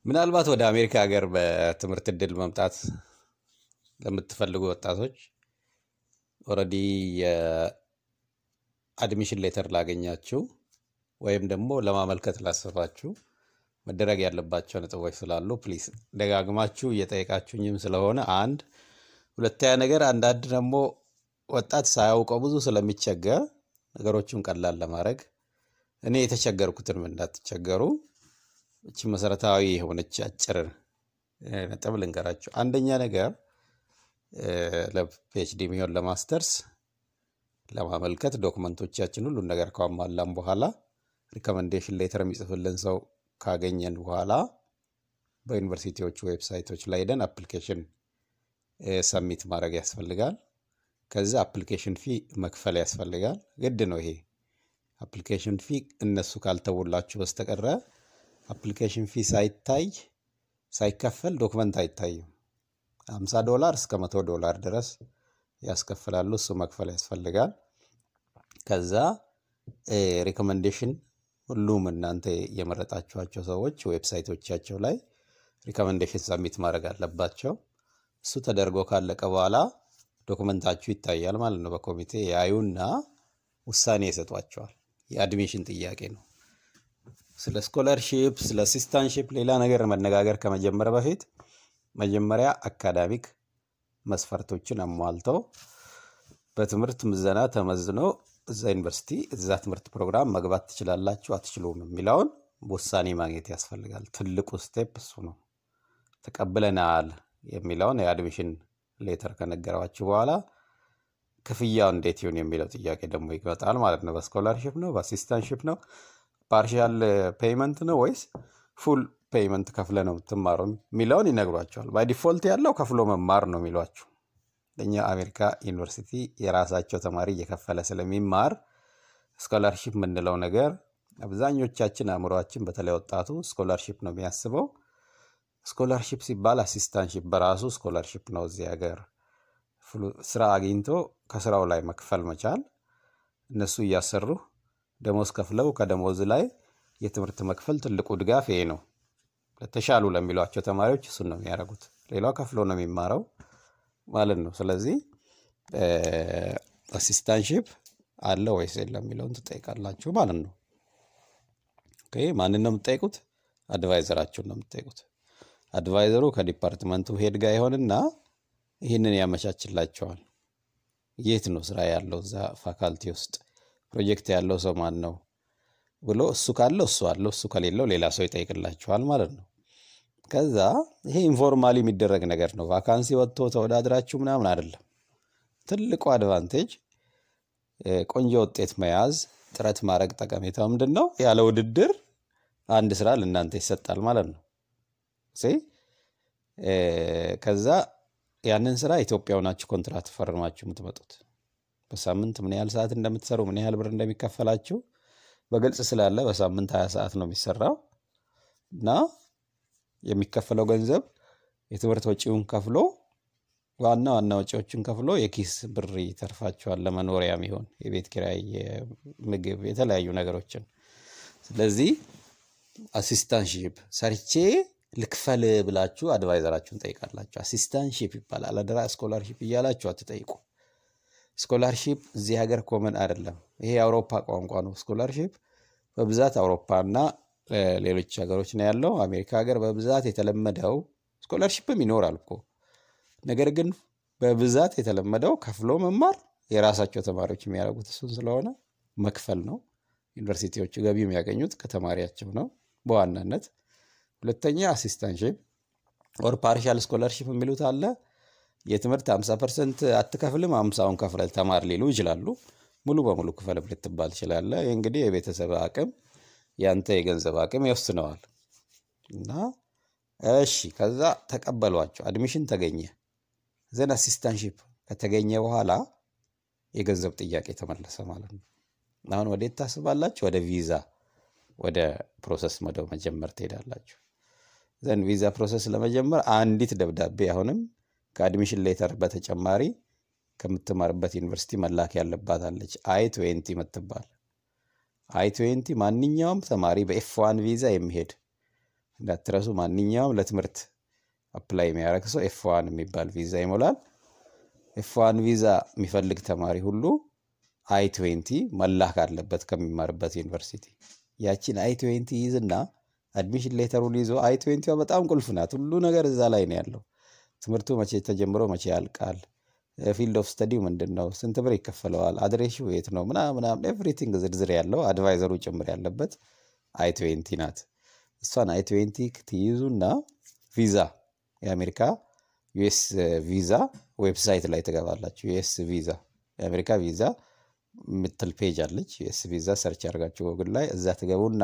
ምናልባት ወደ አሜሪካ ሀገር በትምህርት እድል መምጣት ለምትፈልጉ ወጣቶች ኦልሬዲ የአድሚሽን ሌተር ላገኛችሁ ወይም ደግሞ ለማመልከት ላሰባችሁ መደረግ ያለባቸው ነጥቦች ስላሉ ፕሊስ ደጋግማችሁ እየጠየቃችሁኝም ስለሆነ አንድ ሁለተኛ ነገር አንዳንድ ደግሞ ወጣት ሳያውቀው ብዙ ስለሚቸገር ነገሮቹን ቀላል ለማድረግ እኔ የተቸገርኩትን እንዳትቸገሩ እቺ መሰረታዊ የሆነች አጭር ነጥብ ልንገራችሁ። አንደኛ ነገር ለፒኤችዲ የሚሆን ለማስተርስ ለማመልከት ዶክመንቶቻችን ሁሉን ነገር ካሟላን በኋላ ሪኮመንዴሽን ሌተር የሚጽፍልን ሰው ካገኘን በኋላ በዩኒቨርሲቲዎቹ ዌብሳይቶች ላይ ሄደን አፕሊኬሽን ሰሚት ማድረግ ያስፈልጋል። ከዛ አፕሊኬሽን ፊ መክፈል ያስፈልጋል። ግድ ነው ይሄ አፕሊኬሽን ፊ እነሱ ካልተውላችሁ በስተቀረ አፕሊኬሽን ፊ ሳይታይ ሳይከፈል ዶክመንት አይታይም። 50 ዶላር እስከ መቶ ዶላር ድረስ ያስከፍላሉ። እሱ መክፈል ያስፈልጋል። ከዛ ሪኮመንዴሽን ሁሉም እናንተ የመረጣችኋቸው ሰዎች ዌብሳይቶቻቸው ላይ ሪኮመንዴሽን ሰሚት ማድረግ አለባቸው። እሱ ተደርጎ ካለቀ በኋላ ዶክመንታችሁ ይታያል ማለት ነው። በኮሚቴ ያዩና ውሳኔ ይሰጧቸዋል። የአድሚሽን ጥያቄ ነው። ስለ ስኮለርሺፕ፣ ስለ አሲስታንሺፕ ሌላ ነገር መነጋገር ከመጀመር በፊት መጀመሪያ አካዳሚክ መስፈርቶችን አሟልተው በትምህርት ምዘና ተመዝኖ እዛ ዩኒቨርሲቲ እዛ ትምህርት ፕሮግራም መግባት ትችላላችሁ አትችሉም የሚለውን ውሳኔ ማግኘት ያስፈልጋል። ትልቁ ስቴፕ እሱ ነው። ተቀብለናል የሚለውን የአድሚሽን ሌተር ከነገሯችሁ በኋላ ክፍያው እንዴት ይሁን የሚለው ጥያቄ ደግሞ ይመጣል ማለት ነው። በስኮላርሽፕ ነው፣ በአሲስታንሽፕ ነው፣ ፓርሻል ፔይመንት ነው ወይስ ፉል ፔይመንት ከፍለ ነው የምትማረው የሚለውን ይነግሯቸዋል። ባይ ዲፎልት ያለው ከፍሎ መማር ነው የሚሏችሁ። ለእኛ አሜሪካ ዩኒቨርሲቲ የራሳቸው ተማሪ እየከፈለ ስለሚማር ስኮላርሺፕ የምንለው ነገር አብዛኞቻችን አእምሯችን፣ በተለይ ወጣቱ ስኮላርሺፕ ነው የሚያስበው። ስኮላርሺፕ ሲባል አሲስታንሺፕ በራሱ ስኮላርሺፕ ነው። እዚህ ሀገር ስራ አግኝቶ ከስራው ላይ መክፈል መቻል፣ እነሱ እያሰሩ ደሞዝ ከፍለው ከደሞዝ ላይ የትምህርት መክፈል ትልቁ ድጋፍ ይሄ ነው። ለተሻሉ ለሚሏቸው ተማሪዎች እሱን ነው የሚያደርጉት። ሌላው ከፍሎ ነው የሚማረው ማለት ነው። ስለዚህ አሲስታንሺፕ አለ ወይስ የለም የሚለውን ትጠይቃላችሁ ማለት ነው። ኦኬ ማንን ነው የምትጠይቁት? አድቫይዘራችሁን ነው የምትጠይቁት። አድቫይዘሩ ከዲፓርትመንቱ ሄድ ጋር ይሆንና ይህንን ያመቻችላቸዋል። የት ነው ስራ ያለው እዛ ፋካልቲ ውስጥ ፕሮጀክት ያለው ሰው ማን ነው ብሎ እሱ ካለው እሱ አለው፣ እሱ ከሌለው ሌላ ሰው ይጠይቅላችኋል ማለት ነው። ከዛ ይሄ ኢንፎርማሊ የሚደረግ ነገር ነው። ቫካንሲ ወጥቶ ተወዳድራችሁ ምናምን አይደለም። ትልቁ አድቫንቴጅ ቆንጆ ውጤት መያዝ፣ ጥረት ማድረግ ጠቀሜታ ምንድን ነው? ያለ ውድድር አንድ ስራ ለእናንተ ይሰጣል ማለት ነው። ከዛ ያንን ስራ ኢትዮጵያ ሆናችሁ ኮንትራት ፈርማችሁ የምትመጡት በሳምንት ምን ያህል ሰዓት እንደምትሰሩ ምን ያህል ብር እንደሚከፈላችሁ በግልጽ ስላለ በሳምንት ሀያ ሰዓት ነው የሚሰራው እና የሚከፈለው ገንዘብ የትምህርት ወጪውን ከፍሎ ዋና ዋና ወጪዎችን ከፍሎ የኪስ ብር ይተርፋቸዋል። ለመኖሪያ የሚሆን የቤት ኪራይ፣ ምግብ፣ የተለያዩ ነገሮችን። ስለዚህ አሲስታንሺፕ ሰርቼ ልክፈል ብላችሁ አድቫይዘራችሁን ጠይቃላችሁ። አሲስታንሺፕ ይባላል። አደራ ስኮላርሺፕ እያላችሁ አትጠይቁ። ስኮላርሺፕ እዚህ ሀገር ኮመን አይደለም። ይሄ የአውሮፓ ቋንቋ ነው። ስኮላርሺፕ በብዛት አውሮፓና ሌሎች ሀገሮች ነው ያለው። አሜሪካ ሀገር በብዛት የተለመደው ስኮላርሺፕም ይኖራል እኮ ነገር ግን በብዛት የተለመደው ከፍሎ መማር የራሳቸው ተማሪዎች የሚያደርጉት እሱን ስለሆነ መክፈል ነው። ዩኒቨርሲቲዎቹ ገቢ የሚያገኙት ከተማሪያቸው ነው በዋናነት። ሁለተኛ አሲስታንሽፕ ኦር ፓርሻል ስኮላርሺፕ የሚሉት አለ። የትምህርት 50 ፐርሰንት አትከፍልም፣ አምሳውን ከፍለህ ተማር ሊሉ ይችላሉ። ሙሉ በሙሉ ክፈልም ልትባል ትችላለህ። ይህ እንግዲህ የቤተሰብ አቅም ያንተ የገንዘብ አቅም ይወስነዋል። እና እሺ ከዛ ተቀበሏቸው፣ አድሚሽን ተገኘ። ዘን አሲስታንሺፕ ከተገኘ በኋላ የገንዘብ ጥያቄ ተመለሰ ማለት ነው። አሁን ወዴት ታስባላችሁ? ወደ ቪዛ ወደ ፕሮሰስ ወደ መጀመር ትሄዳላችሁ። ዘን ቪዛ ፕሮሰስ ለመጀመር አንዲት ደብዳቤ አሁንም ከአድሚሽን ሌተር በተጨማሪ ከምትማርበት ዩኒቨርሲቲ መላክ ያለባት አለች። አይ ትዌንቲ የምትባል አይ ትዌንቲ ማንኛውም ተማሪ በኤፍ ዋን ቪዛ የሚሄድ እንዳትረሱ። ማንኛውም ለትምህርት አፕላይ የሚያደርግ ሰው ኤፍ ዋን የሚባል ቪዛ ይሞላል። ኤፍ ዋን ቪዛ የሚፈልግ ተማሪ ሁሉ አይ ትዌንቲ መላክ አለበት ከሚማርበት ዩኒቨርሲቲ። ያችን አይ ትዌንቲ ይዝና አድሚሽን ሌተሩን ይዞ አይ ትዌንቲዋ በጣም ቁልፍ ናት። ሁሉ ነገር እዛ ላይ ነው ያለው። ትምህርቱ መቼ ተጀምሮ መቼ ያልቃል፣ ፊልድ ኦፍ ስተዲው ምንድን ነው፣ ስንት ብር ይከፈለዋል፣ አድሬሹ የት ነው ምናምን ኤቭሪቲንግ ዝርዝር ያለው አድቫይዘሩ ጭምር ያለበት አይ ትዌንቲ ናት። እሷን አይ ትዌንቲ ትይዙና ቪዛ የአሜሪካ ዩኤስ ቪዛ ዌብሳይት ላይ ትገባላችሁ። ዩኤስ ቪዛ የአሜሪካ ቪዛ ምትል ፔጅ አለች። ዩኤስ ቪዛ ሰርች አድርጋችሁ ጎግል ላይ እዛ ትገቡና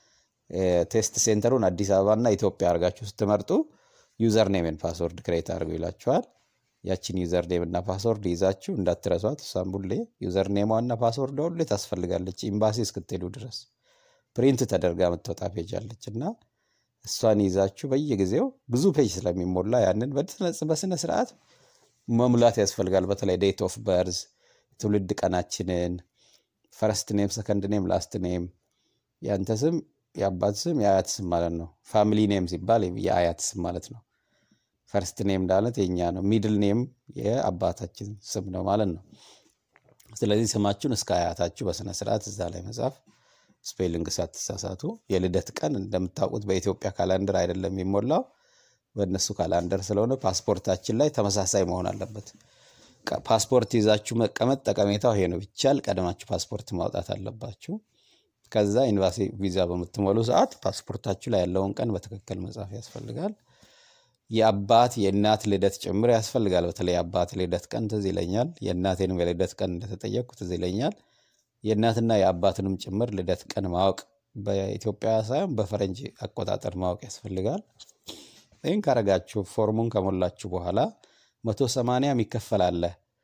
ቴስት ሴንተሩን አዲስ አበባና ኢትዮጵያ አድርጋችሁ ስትመርጡ ዩዘር ኔምን ፓስወርድ ክሬት አድርገው ይላችኋል። ያችን ዩዘር ኔም እና ፓስወርድ ይዛችሁ እንዳትረሷት። እሷም ሁሌ ዩዘር ኔሟና ፓስወርድ ሁሌ ታስፈልጋለች ኤምባሲ እስክትሄዱ ድረስ ፕሪንት ተደርጋ የምትወጣ ፔጅ አለች እና እሷን ይዛችሁ በየጊዜው ብዙ ፔጅ ስለሚሞላ ያንን በስነ ስርዓት መሙላት ያስፈልጋል። በተለይ ዴት ኦፍ በርዝ ትውልድ ቀናችንን፣ ፈረስት ኔም፣ ሰከንድ ኔም፣ ላስት ኔም፣ የአንተ ስም፣ የአባት ስም፣ የአያት ስም ማለት ነው። ፋሚሊ ኔም ሲባል የአያት ስም ማለት ነው። ፈርስት ኔም ማለት የኛ ነው። ሚድል ኔም የአባታችን ስም ነው ማለት ነው። ስለዚህ ስማችሁን እስከ አያታችሁ በስነ ስርዓት እዛ ላይ መጻፍ ስፔሊንግ ሳትሳሳቱ። የልደት ቀን እንደምታውቁት በኢትዮጵያ ካላንደር አይደለም የሚሞላው በእነሱ ካላንደር ስለሆነ ፓስፖርታችን ላይ ተመሳሳይ መሆን አለበት። ፓስፖርት ይዛችሁ መቀመጥ ጠቀሜታው ይሄ ነው። ቢቻል ቀድማችሁ ፓስፖርት ማውጣት አለባችሁ። ከዛ ኤምባሲ ቪዛ በምትሞሉ ሰዓት ፓስፖርታችሁ ላይ ያለውን ቀን በትክክል መጻፍ ያስፈልጋል። የአባት የእናት ልደት ጭምር ያስፈልጋል። በተለይ የአባት ልደት ቀን ትዝ ይለኛል። የእናቴንም የልደት ቀን እንደተጠየቅኩ ትዝ ይለኛል። የእናትና የአባትንም ጭምር ልደት ቀን ማወቅ በኢትዮጵያ ሳይሆን በፈረንጅ አቆጣጠር ማወቅ ያስፈልጋል። ይህን ካረጋችሁ ፎርሙን ከሞላችሁ በኋላ መቶ ሰማንያ የሚከፈል አለ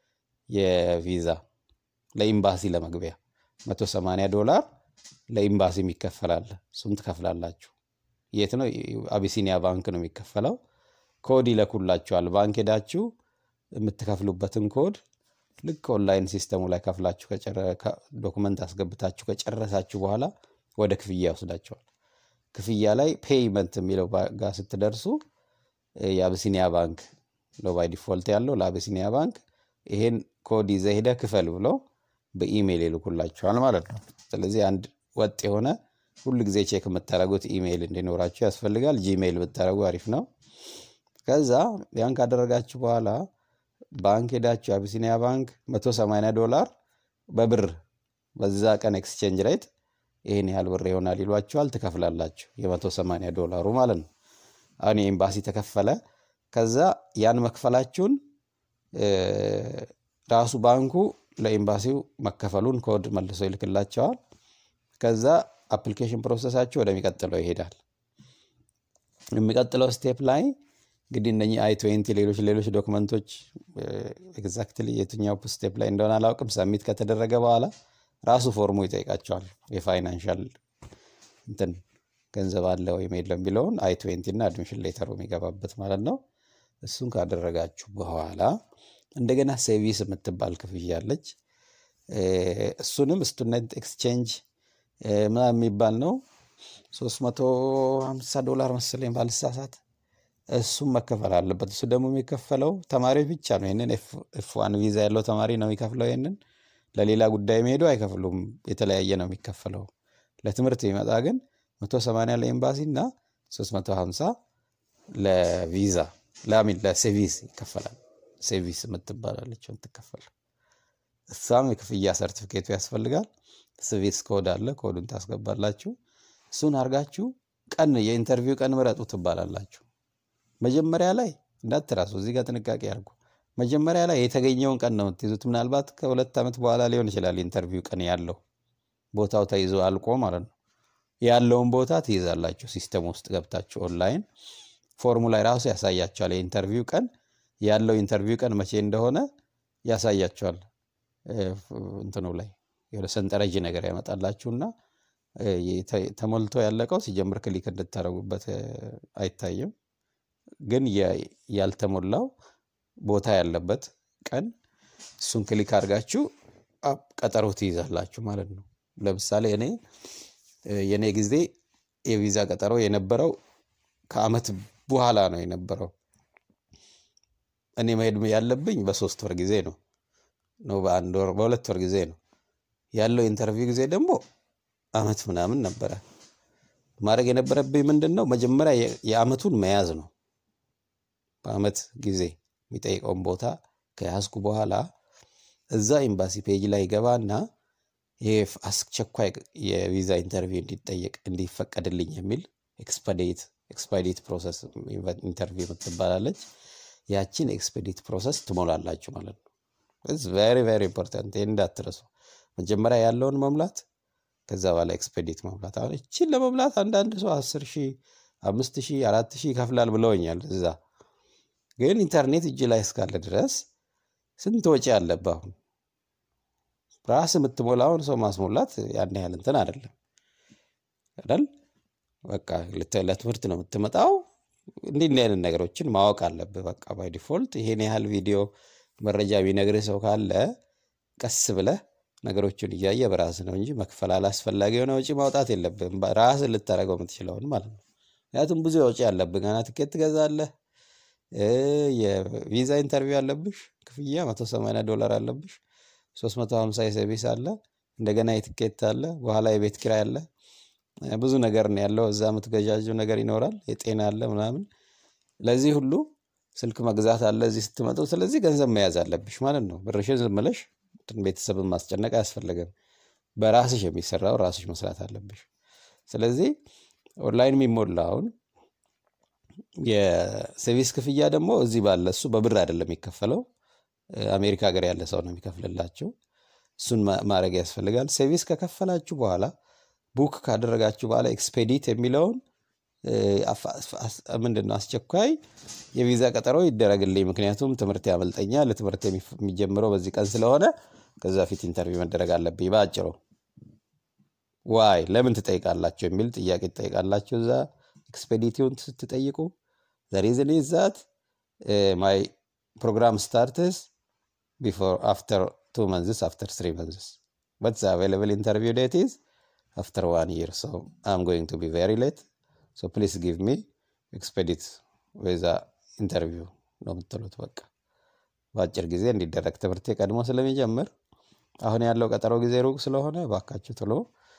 የቪዛ ለኢምባሲ ለመግቢያ መቶ ሰማንያ ዶላር ለኢምባሲ የሚከፈል አለ። እሱም ትከፍላላችሁ። የት ነው? አቢሲኒያ ባንክ ነው የሚከፈለው። ኮድ ይለኩላችኋል። ባንክ ሄዳችሁ የምትከፍሉበትን ኮድ ልክ ኦንላይን ሲስተሙ ላይ ከፍላችሁ ዶኩመንት አስገብታችሁ ከጨረሳችሁ በኋላ ወደ ክፍያ ይወስዳቸዋል። ክፍያ ላይ ፔይመንት የሚለው ጋር ስትደርሱ የአቢሲኒያ ባንክ ነው ባይ ዲፎልት ያለው ለአቢሲኒያ ባንክ ይሄን ኮድ ይዘህ ሄደህ ክፈል ብለው በኢሜይል ይልኩላችኋል ማለት ነው። ስለዚህ አንድ ወጥ የሆነ ሁል ጊዜ ቼክ የምታደርጉት ኢሜይል እንዲኖራችሁ ያስፈልጋል። ጂሜይል ብታደርጉ አሪፍ ነው። ከዛ ያን ካደረጋችሁ በኋላ ባንክ ሄዳችሁ አቢሲኒያ ባንክ 180 ዶላር በብር በዛ ቀን ኤክስቼንጅ ሬት ይህን ያህል ብር ይሆናል ይሏችኋል። ትከፍላላችሁ የ180 ዶላሩ ማለት ነው። አሁን የኤምባሲ ተከፈለ። ከዛ ያን መክፈላችሁን ራሱ ባንኩ ለኤምባሲው መከፈሉን ኮድ መልሶ ይልክላቸዋል። ከዛ አፕሊኬሽን ፕሮሰሳችሁ ወደሚቀጥለው ይሄዳል። የሚቀጥለው ስቴፕ ላይ እንግዲህ እነኚህ አይ ትዌንቲ ሌሎች ሌሎች ዶክመንቶች ኤግዛክትሊ የትኛው ስቴፕ ላይ እንደሆነ አላውቅም። ሰሚት ከተደረገ በኋላ ራሱ ፎርሙ ይጠይቃቸዋል። የፋይናንሻል እንትን ገንዘብ አለ ወይም የለም የሚለውን አይ ትዌንቲ እና አድሚሽን ሌተሩ የሚገባበት ማለት ነው። እሱን ካደረጋችሁ በኋላ እንደገና ሴቪስ የምትባል ክፍያ አለች። እሱንም ስቱደንት ኤክስቼንጅ ምናምን የሚባል ነው። 350 ዶላር መሰለኝ ባልሳሳት። እሱም መከፈል አለበት። እሱ ደግሞ የሚከፈለው ተማሪዎች ብቻ ነው። ይህንን ኤፍ ዋን ቪዛ ያለው ተማሪ ነው የሚከፍለው። ይህንን ለሌላ ጉዳይ የሚሄዱ አይከፍሉም። የተለያየ ነው የሚከፈለው። ለትምህርት የሚመጣ ግን 180 ለኤምባሲ እና 350 ለቪዛ ለሚን ለሴቪስ ይከፈላል። ሴቪስ የምትባላለች የምትከፈል እሷም የክፍያ ሰርቲፊኬቱ ያስፈልጋል። ስቪስ ኮድ አለ። ኮዱን ታስገባላችሁ። እሱን አድርጋችሁ ቀን የኢንተርቪው ቀን ምረጡ ትባላላችሁ። መጀመሪያ ላይ እንዳትራሱ፣ እዚህ ጋር ጥንቃቄ አድርጉ። መጀመሪያ ላይ የተገኘውን ቀን ነው የምትይዙት። ምናልባት ከሁለት ዓመት በኋላ ሊሆን ይችላል ኢንተርቪው ቀን ያለው ቦታው ተይዞ አልቆ ማለት ነው። ያለውን ቦታ ትይዛላችሁ። ሲስተም ውስጥ ገብታችሁ ኦንላይን ፎርሙ ላይ ራሱ ያሳያቸዋል። የኢንተርቪው ቀን ያለው ኢንተርቪው ቀን መቼ እንደሆነ ያሳያቸዋል። እንትኑ ላይ የሆነ ሰንጠረዥ ነገር ያመጣላችሁና ተሞልቶ ያለቀው ሲጀምር ክሊክ እንድታደረጉበት አይታይም። ግን ያልተሞላው ቦታ ያለበት ቀን እሱን ክሊክ አድርጋችሁ ቀጠሮ ትይዛላችሁ ማለት ነው። ለምሳሌ እኔ የእኔ ጊዜ የቪዛ ቀጠሮ የነበረው ከአመት በኋላ ነው የነበረው። እኔ መሄድ ያለብኝ በሶስት ወር ጊዜ ነው ነው በአንድ ወር በሁለት ወር ጊዜ ነው ያለው። ኢንተርቪው ጊዜ ደግሞ አመት ምናምን ነበረ። ማድረግ የነበረብኝ ምንድን ነው መጀመሪያ የአመቱን መያዝ ነው። በአመት ጊዜ የሚጠይቀውን ቦታ ከያዝኩ በኋላ እዛ ኤምባሲ ፔጅ ላይ ገባና ይህ አስቸኳይ የቪዛ ኢንተርቪው እንዲጠየቅ እንዲፈቀድልኝ የሚል ኤክስፐዴት ኤክስፐዲት ፕሮሰስ ኢንተርቪው የምትባላለች ያችን ኤክስፔዲት ፕሮሰስ ትሞላላችሁ ማለት ነው። ቬሪ ቬሪ ኢምፖርታንት ይህ እንዳትረሱ። መጀመሪያ ያለውን መሙላት ከዛ በኋላ ኤክስፔዲት መሙላት። አሁን እችን ለመሙላት አንዳንድ ሰው አስር ሺህ አምስት ሺህ አራት ሺህ ይከፍላል ብለውኛል። እዛ ግን ኢንተርኔት እጅ ላይ እስካለ ድረስ ስንት ወጪ አለብህ? አሁን ራስ የምትሞላውን ሰው ማስሞላት ያን ያህል እንትን አይደለም አይደል? በቃ ለትምህርት ነው የምትመጣው። እንዲህ እንዲህ አይነት ነገሮችን ማወቅ አለብህ። በቃ ባይ ዲፎልት ይሄን ያህል ቪዲዮ መረጃ ቢነግርህ ሰው ካለ ቀስ ብለህ ነገሮችን እያየ በራስህ ነው እንጂ መክፈል አላስፈላጊ የሆነ ወጪ ማውጣት የለብህም። ራስህ ልታደርገው የምትችለውን ማለት ነው። ምክንያቱም ብዙ ወጪ አለብህ። ገና ትኬት ትገዛለህ፣ የቪዛ ኢንተርቪው አለብሽ፣ ክፍያ መቶ ሰማንያ ዶላር አለብሽ፣ ሶስት መቶ ሀምሳ የሰርቪስ አለ፣ እንደገና የትኬት አለ፣ በኋላ የቤት ኪራይ አለ። ብዙ ነገር ነው ያለው። እዛ የምትገዣዥው ነገር ይኖራል፣ የጤና አለ ምናምን። ለዚህ ሁሉ ስልክ መግዛት አለ እዚህ ስትመጡ። ስለዚህ ገንዘብ መያዝ አለብሽ ማለት ነው። ብርሽን ዝም ብለሽ ቤተሰብን ማስጨነቅ አያስፈለገም። በራስሽ የሚሰራው ራስሽ መስራት አለብሽ። ስለዚህ ኦንላይን የሚሞላውን የሰርቪስ ክፍያ ደግሞ እዚህ ባለ እሱ በብር አይደለም የሚከፈለው፣ አሜሪካ ሀገር ያለ ሰው ነው የሚከፍልላቸው። እሱን ማድረግ ያስፈልጋል። ሰርቪስ ከከፈላችሁ በኋላ ቡክ ካደረጋችሁ በኋላ ኤክስፔዲት የሚለውን ምንድን ነው አስቸኳይ የቪዛ ቀጠሮ ይደረግልኝ፣ ምክንያቱም ትምህርት ያመልጠኛል፣ ትምህርት የሚጀምረው በዚህ ቀን ስለሆነ ከዛ ፊት ኢንተርቪው መደረግ አለብኝ። በአጭሩ ዋይ ለምን ትጠይቃላችሁ የሚል ጥያቄ ትጠይቃላችሁ። እዛ ኤክስፔዲቲውን ስትጠይቁ ዘሪዝን ዛት ማይ ፕሮግራም ስታርትስ ቢፎር አፍተር ቱ መንዝስ አፍተር ስሪ መንዝስ በት አቬይላብል ኢንተርቪው ዴት ኢዝ after one year. So I'm going to be very late. So please give me expedite with the interview ነው የምትሉት። በቃ በአጭር ጊዜ እንዲደረግ ትምህርት ቀድሞ ስለሚጀምር አሁን ያለው ቀጠሮ ጊዜ ሩቅ ስለሆነ ባካችሁ ቶሎ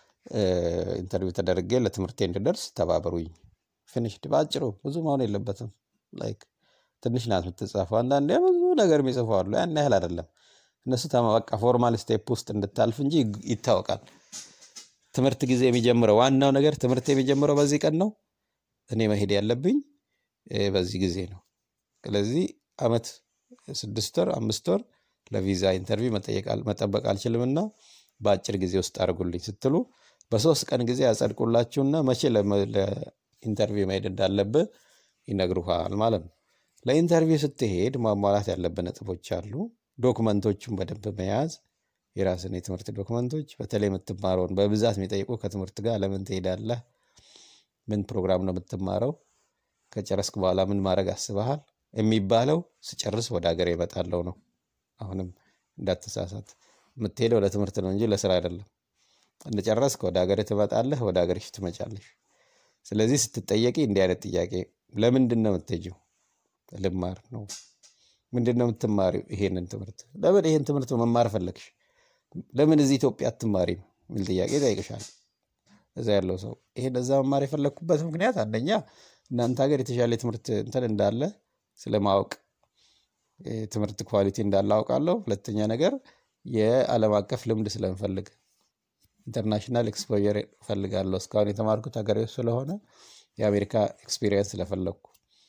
ኢንተርቪው ተደርጌ ለትምህርቴ እንድደርስ ተባበሩኝ። ፊኒሽድ በአጭሩ ብዙ መሆን የለበትም። ላይክ ትንሽ ናት የምትጻፈው። አንዳንዴ ብዙ ነገር የሚጽፉ አሉ። ያን ያህል አይደለም። እነሱ በቃ ፎርማል ስቴፕ ውስጥ እንድታልፍ እንጂ ይታወቃል። ትምህርት ጊዜ የሚጀምረው ዋናው ነገር ትምህርት የሚጀምረው በዚህ ቀን ነው። እኔ መሄድ ያለብኝ በዚህ ጊዜ ነው። ስለዚህ አመት ስድስት ወር አምስት ወር ለቪዛ ኢንተርቪው መጠበቅ አልችልምና በአጭር ጊዜ ውስጥ አድርጉልኝ ስትሉ በሶስት ቀን ጊዜ ያጸድቁላችሁና መቼ ለኢንተርቪው መሄድ እንዳለብህ ይነግሩሃል ማለት ነው። ለኢንተርቪው ስትሄድ ማሟላት ያለብህ ነጥቦች አሉ። ዶክመንቶቹን በደንብ መያዝ የራስን የትምህርት ዶክመንቶች በተለይ የምትማረውን በብዛት የሚጠይቁ ከትምህርት ጋር ለምን ትሄዳለህ? ምን ፕሮግራም ነው የምትማረው? ከጨረስክ በኋላ ምን ማድረግ አስበሃል? የሚባለው ስጨርስ ወደ ሀገር ይመጣለው ነው። አሁንም እንዳትሳሳት፣ የምትሄደው ለትምህርት ነው እንጂ ለስራ አይደለም። እንደጨረስክ ወደ ሀገር ትመጣለህ፣ ወደ ሀገርሽ ትመጫለሽ። ስለዚህ ስትጠየቂ እንዲህ አይነት ጥያቄ ለምንድን ነው የምትሄጂው? ልማር ነው። ምንድን ነው የምትማሪው? ይሄንን ትምህርት። ለምን ይሄን ትምህርት መማር ፈለግሽ? ለምን እዚህ ኢትዮጵያ አትማሪም? የሚል ጥያቄ ይጠይቅሻል። እዛ ያለው ሰው ይሄን እዛ መማር የፈለግኩበት ምክንያት አንደኛ እናንተ ሀገር የተሻለ ትምህርት እንትን እንዳለ ስለማወቅ ትምህርት ኳሊቲ እንዳለ አውቃለሁ። ሁለተኛ ነገር የዓለም አቀፍ ልምድ ስለምፈልግ ኢንተርናሽናል ኤክስፖዠር እፈልጋለሁ። እስካሁን የተማርኩት ሀገሬ ስለሆነ የአሜሪካ ኤክስፒሪየንስ ስለፈለግኩ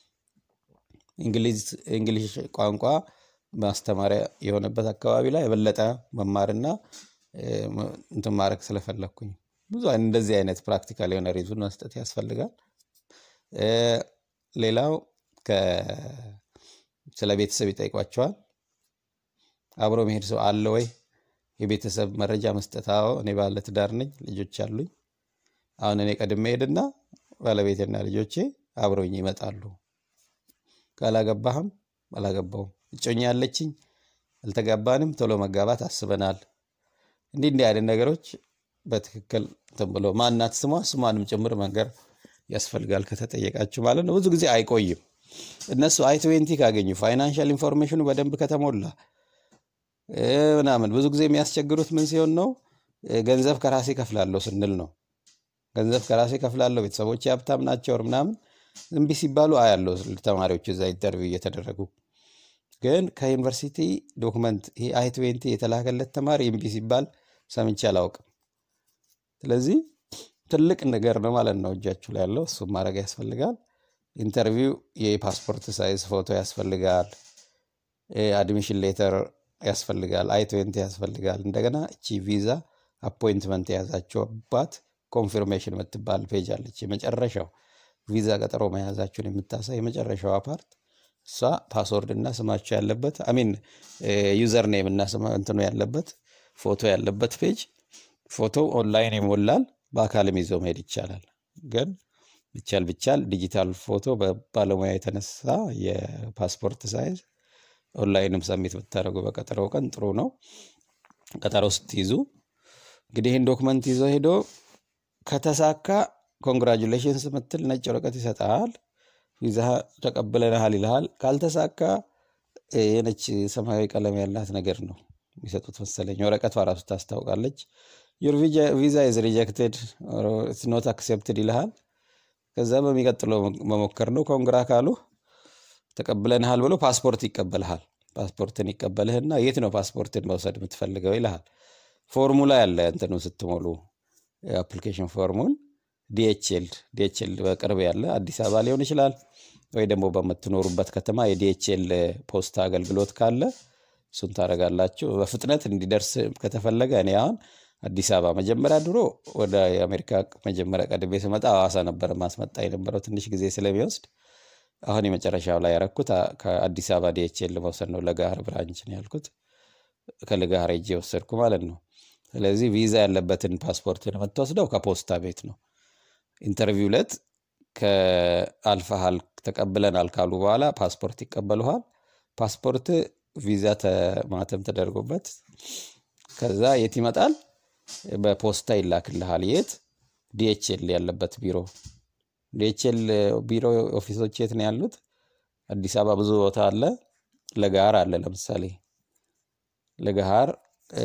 እንግሊሽ ቋንቋ ማስተማሪያ የሆነበት አካባቢ ላይ የበለጠ መማርና እንትን ማድረግ ስለፈለግኩኝ ብዙ እንደዚህ አይነት ፕራክቲካል የሆነ ሪዙን መስጠት ያስፈልጋል። ሌላው ስለ ቤተሰብ ይጠይቋቸዋል። አብሮ መሄድ ሰው አለ ወይ? የቤተሰብ መረጃ መስጠት። አዎ እኔ ባለ ትዳር ነኝ፣ ልጆች አሉኝ። አሁን እኔ ቀድሜ ሄድና ባለቤቴና ልጆቼ አብረውኝ ይመጣሉ። ካላገባህም አላገባውም፣ እጮኛ ያለችኝ፣ አልተጋባንም፣ ቶሎ መጋባት አስበናል። እንዲህ እንዲህ አይነት ነገሮች በትክክል እንትን ብሎ ማናት ስሟ ስሟንም ጭምር መንገር ያስፈልጋል ከተጠየቃችሁ ማለት ነው። ብዙ ጊዜ አይቆይም። እነሱ አይ ትዌንቲ ካገኙ ፋይናንሻል ኢንፎርሜሽኑ በደንብ ከተሞላ እ፣ ምናምን ብዙ ጊዜ የሚያስቸግሩት ምን ሲሆን ነው? እ፣ ገንዘብ ከራሴ ከፍላለሁ ስንል ነው። ገንዘብ ከራሴ ከፍላለሁ፣ ቤተሰቦች ሀብታም ናቸው ወር ምናምን እምቢ ሲባሉ አያለው ተማሪዎች እዛ ኢንተርቪው እየተደረጉ ግን ከዩኒቨርሲቲ ዶክመንት ይሄ አይ ትዌንቲ የተላከለት ተማሪ እምቢ ሲባል ሰምቼ አላውቅም። ስለዚህ ትልቅ ነገር ነው ማለት ነው እጃችሁ ላይ ያለው እሱም ማድረግ ያስፈልጋል። ኢንተርቪው የፓስፖርት ሳይዝ ፎቶ ያስፈልጋል። አድሚሽን ሌተር ያስፈልጋል። አይ ትዌንቲ ያስፈልጋል። እንደገና እቺ ቪዛ አፖይንትመንት የያዛችሁባት ኮንፊርሜሽን የምትባል ፔጅ አለች። የመጨረሻው ቪዛ ቀጠሮ መያዛችሁን የምታሳይ የመጨረሻዋ ፓርት እሷ ፓስወርድ እና ስማችሁ ያለበት አሚን ዩዘር ኔም እና ስማ እንትኑ ያለበት ፎቶ ያለበት ፔጅ ፎቶ ኦንላይን ይሞላል። በአካልም ይዞ መሄድ ይቻላል። ግን ብቻል ብቻል ዲጂታል ፎቶ በባለሙያ የተነሳ የፓስፖርት ሳይዝ ኦንላይንም ሰሚት ብታደርጉ በቀጠሮው ቀን ጥሩ ነው። ቀጠሮ ስትይዙ እንግዲህ ይህን ዶክመንት ይዞ ሄዶ ከተሳካ ኮንግራጁሌሽንስ ምትል ነጭ ወረቀት ይሰጣል። ቪዛ ተቀብለንሃል ይልሃል። ካልተሳካ እ፣ የነች ሰማያዊ ቀለም ያላት ነገር ነው የሚሰጡት መሰለኝ። ወረቀቷ ራሱ ታስታውቃለች። ዩር ቪዛ ኢዝ ሪጀክትድ ኖት አክሴፕትድ ይልሃል። ከዛ በሚቀጥለው መሞከር ነው። ኮንግራ ካሉ ተቀብለንሃል ብሎ ፓስፖርት ይቀበልሃል። ፓስፖርትን ይቀበልህና የት ነው ፓስፖርትን መውሰድ የምትፈልገው ይልሃል። ፎርሙላ ያለ እንትኑ ስትሞሉ የአፕሊኬሽን ፎርሙን ዲኤችኤል ዲኤችኤል በቅርብ ያለ አዲስ አበባ ሊሆን ይችላል ወይ ደግሞ በምትኖሩበት ከተማ የዲኤችኤል ፖስታ አገልግሎት ካለ እሱን ታደርጋላችሁ። በፍጥነት እንዲደርስ ከተፈለገ እኔ አሁን አዲስ አበባ መጀመሪያ ድሮ ወደ የአሜሪካ መጀመሪያ ቀድሜ ስመጣ ሐዋሳ ነበር ማስመጣ የነበረው ትንሽ ጊዜ ስለሚወስድ አሁን የመጨረሻው ላይ ያረኩት አ- ከአዲስ አበባ ዲኤችኤል መውሰድ ነው። ለጋህር ብራንች ነው ያልኩት። ከለጋህር ሄጄ ወሰድኩ ማለት ነው። ስለዚህ ቪዛ ያለበትን ፓስፖርት የምትወስደው ከፖስታ ቤት ነው። ኢንተርቪው ዕለት ከአልፈሃል ተቀብለናል ካሉ በኋላ ፓስፖርት ይቀበሉሃል። ፓስፖርት ቪዛ ማተም ተደርጎበት ከዛ የት ይመጣል? በፖስታ ይላክልሃል። የት? ዲኤችኤል ያለበት ቢሮ። ዲኤችኤል ቢሮ ኦፊሶች የት ነው ያሉት? አዲስ አበባ ብዙ ቦታ አለ። ለገሃር አለ። ለምሳሌ ለገሃር እ፣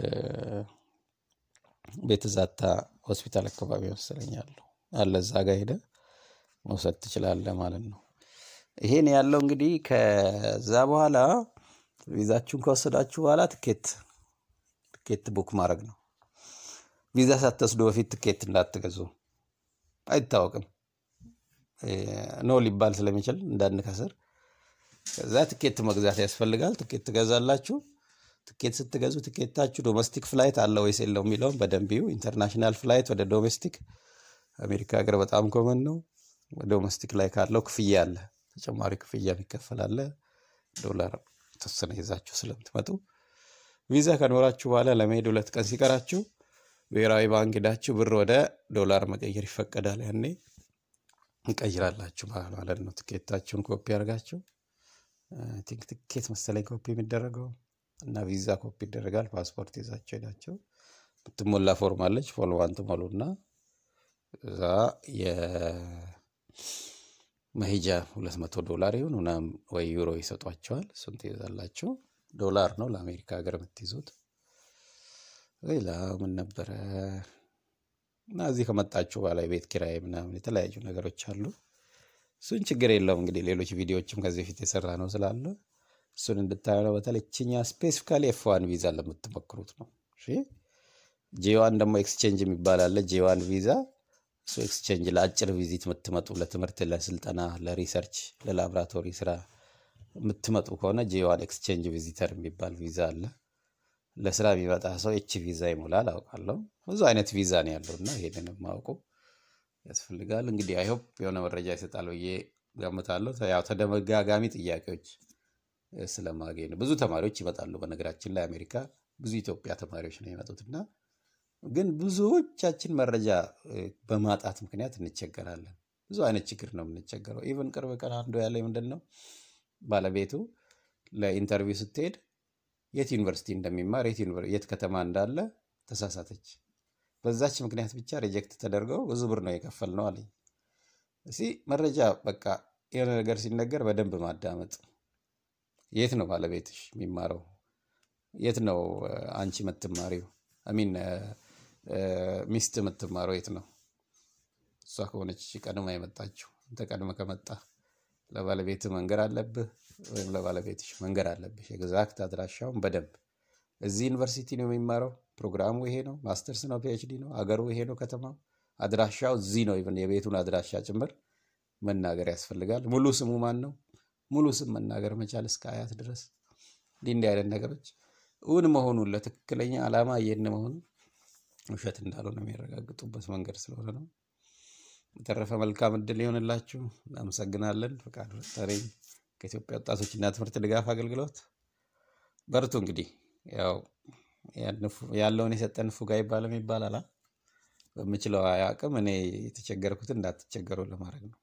ቤተ ዛታ ሆስፒታል አካባቢ መሰለኛሉ አለ። እዛ ጋ ሄደ መውሰድ ትችላለህ ማለት ነው። ይሄን ያለው እንግዲህ ከዛ በኋላ ቪዛችሁን ከወሰዳችሁ በኋላ ትኬት ትኬት ቡክ ማድረግ ነው። ቪዛ ሳትወስዱ በፊት ትኬት እንዳትገዙ፣ አይታወቅም እ፣ ኖ ሊባል ስለሚችል እንዳንከስር። ከዛ ትኬት መግዛት ያስፈልጋል። ትኬት ትገዛላችሁ። ትኬት ስትገዙ ትኬታችሁ ዶሜስቲክ ፍላይት አለ ወይስ የለው የሚለውን በደንብ ይዩ። ኢንተርናሽናል ፍላይት ወደ ዶሜስቲክ አሜሪካ ሀገር በጣም ኮመን ነው። ዶሜስቲክ ላይ ካለው ክፍያ አለ፣ ተጨማሪ ክፍያ የሚከፈል አለ። ዶላር ተወሰነ ይዛችሁ ስለምትመጡ ቪዛ ከኖራችሁ በኋላ ለመሄድ ሁለት ቀን ሲቀራችሁ ብሔራዊ ባንክ ሄዳችሁ ብር ወደ ዶላር መቀየር ይፈቀዳል። ያኔ እንቀይራላችሁ ማለት ነው። ትኬታችሁን ኮፒ አድርጋችሁ አይ ቲንክ ትኬት መሰለኝ ኮፒ የሚደረገው እና ቪዛ ኮፒ ይደረጋል። ፓስፖርት ይዛችሁ ሄዳችሁ የምትሞላ ፎርም አለች። ፎርሟን ትሞሉና እዛ የመሄጃ ሁለት መቶ ዶላር ይሁን ምናምን ወይ ዩሮ ይሰጧቸዋል። እሱን ትይዛላችሁ። ዶላር ነው ለአሜሪካ ሀገር የምትይዙት። ሌላ ምን ነበረ? እና እዚህ ከመጣችሁ በኋላ የቤት ኪራይ ምናምን የተለያዩ ነገሮች አሉ። እሱን ችግር የለውም እንግዲህ ሌሎች ቪዲዮዎችም ከዚህ በፊት የሰራ ነው ስላለ እሱን እንድታዩ ነው። በተለይ ችኛ ስፔሲፊካሊ ኤፍዋን ቪዛ ለምትሞክሩት ነው። እሺ ጄዋን ደግሞ ኤክስቼንጅ የሚባል አለ። ጄዋን ቪዛ እሱ ኤክስቼንጅ ለአጭር ቪዚት የምትመጡ ለትምህርት፣ ለስልጠና፣ ለሪሰርች፣ ለላቦራቶሪ ስራ የምትመጡ ከሆነ ጄዋን ኤክስቼንጅ ቪዚተር የሚባል ቪዛ አለ። ለስራ የሚመጣ ሰው ኤች ቪዛ ይሞላል አውቃለሁ። ብዙ አይነት ቪዛ ነው ያለው እና ይሄንን ማወቁ ያስፈልጋል። እንግዲህ አይሆፕ የሆነ መረጃ ይሰጣል ብዬ ገምታለሁ። ያው ተደጋጋሚ ጥያቄዎች እ፣ ስለማገኝ ነው። ብዙ ተማሪዎች ይመጣሉ። በነገራችን ላይ አሜሪካ ብዙ ኢትዮጵያ ተማሪዎች ነው የመጡት እና ግን ብዙዎቻችን መረጃ እ፣ በማጣት ምክንያት እንቸገራለን። ብዙ አይነት ችግር ነው የምንቸገረው። ኢቨን ቅርብ ቀን አንዱ ያለ ምንድን ነው ባለቤቱ ለኢንተርቪው ስትሄድ የት ዩኒቨርሲቲ እንደሚማር የት ዩኒቨር- የት ከተማ እንዳለ ተሳሳተች። በዛች ምክንያት ብቻ ሪጀክት ተደርገው ብዙ ብር ነው የከፈል ነው አለኝ። እስኪ መረጃ በቃ የሆነ ነገር ሲነገር በደንብ ማዳመጥ። የት ነው ባለቤትሽ የሚማረው? የት ነው እ፣ አንቺ የምትማሪው? አሚን ሚስት የምትማረው የት ነው? እሷ ከሆነች ቀድማ የመጣችው አንተ ቀድመ ከመጣ ለባለቤት መንገር አለብህ ወይም ለባለቤትሽ መንገር አለብሽ። ኤግዛክት አድራሻውን በደንብ እዚህ ዩኒቨርሲቲ ነው የሚማረው፣ ፕሮግራሙ ይሄ ነው፣ ማስተርስ ነው፣ ፒኤችዲ ነው፣ አገሩ ይሄ ነው፣ ከተማው አድራሻው እዚህ ነው። ኢቭን የቤቱን አድራሻ ጭምር መናገር ያስፈልጋል። ሙሉ ስሙ ማን ነው? ሙሉ ስም መናገር መቻል እስከ አያት ድረስ እንዲህ እንዲህ አይነት ነገሮች እውን መሆኑን ለትክክለኛ ዓላማ እየሄድን መሆኑን ውሸት እንዳልሆነ የሚያረጋግጡበት መንገድ ስለሆነ ነው። በተረፈ መልካም እድል ይሆንላችሁ። እናመሰግናለን። ፈቃዱ ረታነኝ ከኢትዮጵያ ወጣቶችና ትምህርት ድጋፍ አገልግሎት። በርቱ። እንግዲህ ያው ያንፉ- ያለውን የሰጠን ፉጋ ይባልም ይባላል። አ? በምችለው አቅም እኔ የተቸገርኩትን እንዳትቸገሩ ለማድረግ ነው።